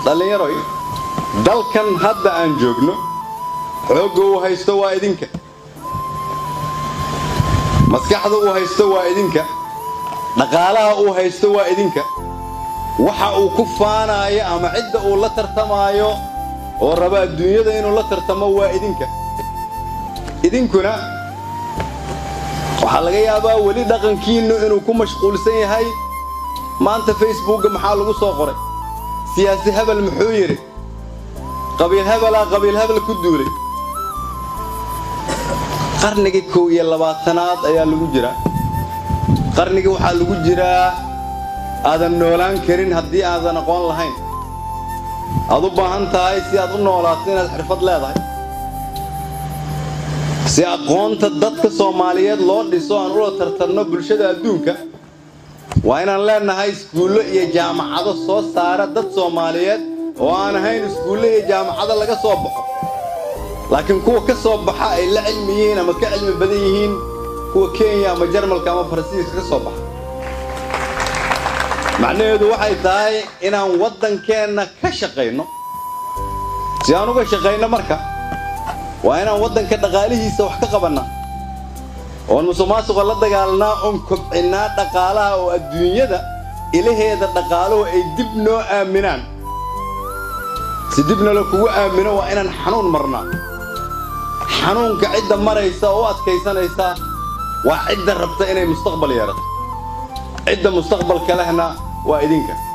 dhallinyaroy dalkan hadda aan joogno xoogga uu haysto waa idinka maskaxda uu haysto waa idinka dhaqaalaha uu haysto waa idinka waxa uu ku faanaayo ama cidda uu la tartamaayo oo raba adduunyada inuu la tartamo waa idinka idinkuna waxaa laga yaabaa weli dhaqankiinnu inuu ku mashquulsan yahay maanta facebookga maxaa lagu soo qoray siyaasi hebel muxuu yidhi qabiil hebelaa qabiil hebel ku duulay qarnigii kow iyo labaatanaad ayaa lagu jiraa qarnigii waxaa lagu jiraa aadan noolaan karin haddii aadan aqoon lahayn aad u baahan tahay si aad u noolaato inaad xirfad leedahay si aqoonta dadka soomaaliyeed loo dhiso aan ula tartanno bulshada adduunka waa inaan leennahay iskuullo iyo jaamacado soo saara dad soomaaliyeed oo aan ahayn iskuullo iyo jaamacado laga soo baxo laakiin kuwa ka soo baxa ay la cilmi yihiin ama ka cilmi badan yihiin kuwa kenya ama jarmalka ama faransiiska ka soo baxa macnaheedu waxay tahay inaan waddankeenna ka shaqayno si aan uga shaqayno marka waa inaan waddanka dhaqaalihiisa wax ka qabannaa oon musuqmaasuqa la dagaalnaa oon kobcinnaa dhaqaalaha oo adduunyada ilaheeda dhaqaaluhu ay dib noo aaminaan si dibna la kugu aamino waa inaan xanuun marnaa xanuunka cidda maraysa oo u adkaysanaysa waa cidda rabta inay mustaqbal yeelato cidda mustaqbalka lehna waa idinka